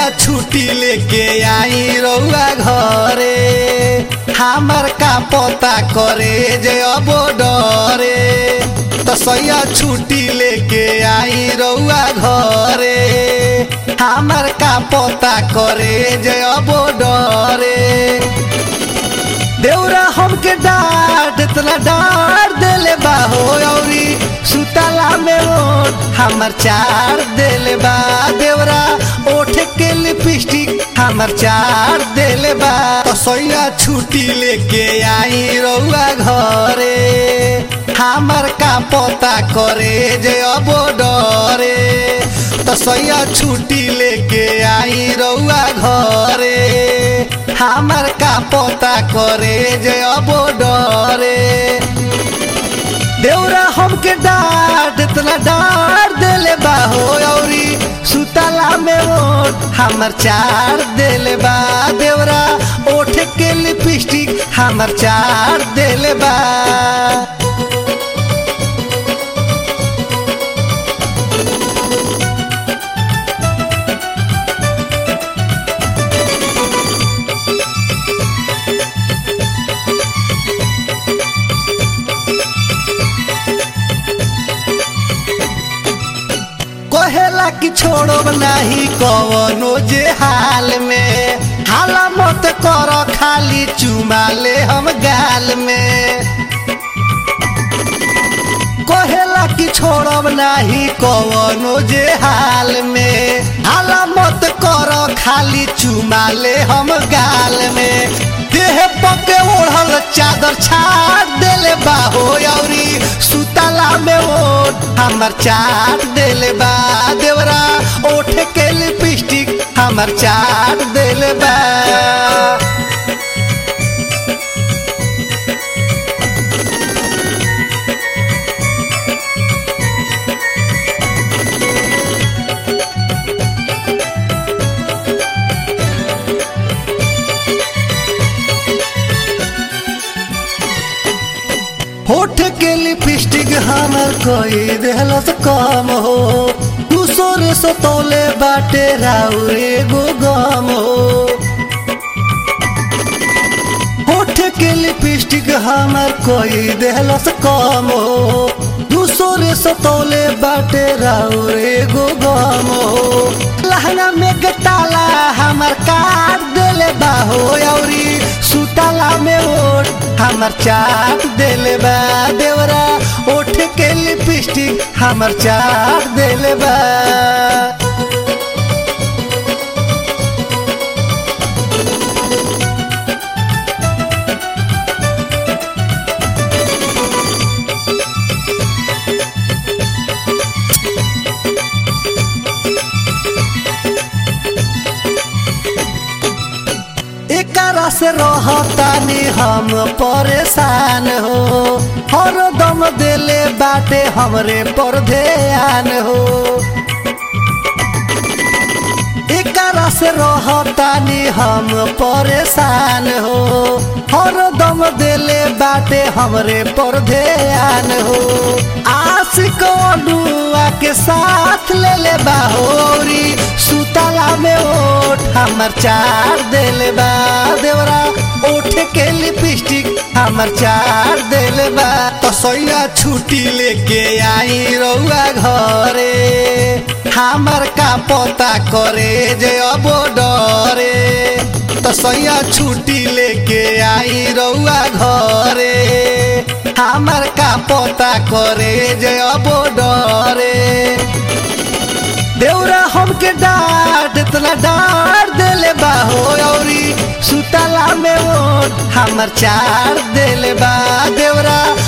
छुट्टी लेके आई रउआ घरे हमर का पता करे जे अब डरे तो सैया छुट्टी लेके आई रउआ घरे हमर का पता करे जे अब डरे देउरा हमके डांट इतना डांट देले बा हो औरी सुतला में ओठ हमर चार देले बा देउरा ओठ के लिपस्टिक हमर चार देले बा तो सैया छुट्टी लेके आई रउआ घरे हमर का पता करे जे अब डरे तो सैया छुट्टी लेके आई रउआ घरे हमर का पता करे जे अब डरे देउरा हमके डांट इतना डांट देले बा हो औरी सुतला में ओठ हमर चार देले बा देउरा ओठ के लिपस्टिक हमर चार देले बा कहेला कि छोड़ब नाही कवनो जे हाल में हाला मत कर खाली चुमा ले हम गाल में कहेला कि छोड़ब नाही कवनो जे हाल में हाला मत कर खाली चुमा ले हम गाल में देह पके ओढ़ल चादर छाड़ देले बाहो औरी सुतला में ओठ हमर चाट देले बा देवरा ओठ के लिपस्टिक हमर चाट देले बा होठ के लिपस्टिक हमर कोई देहलस कम हो दूसरे से तोले बाटे राउर एगो गम हो होठ के लिपस्टिक हमर कोई देहलस कम हो दूसरे से तोले बाटे राउर एगो गम हो लहंगा में गताला हमर काट देले बाहो औरी सुतला में ओठ हमर चाट देले बा देवरा ओठ के लिपस्टिक हमर चाट देले बा एकरा से रहतानी हम परेशान हो हर दम देले बाटे हमरे पर ध्यान हो एकरा से रहतानी हम परेशान हो हर दम देले बाटे हमरे पर ध्यान हो आशिक डुआ के साथ ले ले बाहोरी सुतला में ओठ हमर चार देले बा देवरा ओठ के लिपस्टिक हमर चार देले बा तो सैया छुट्टी लेके आई रउआ घरे हमर का पता करे जे अब डरे तो सैया छुट्टी लेके आई रउआ घरे हमर का पता करे जे अब डरे देउरा हमके डांट इतना डांट देले बा हो औरी सुतला में ओठ हमर चार देले बा देउरा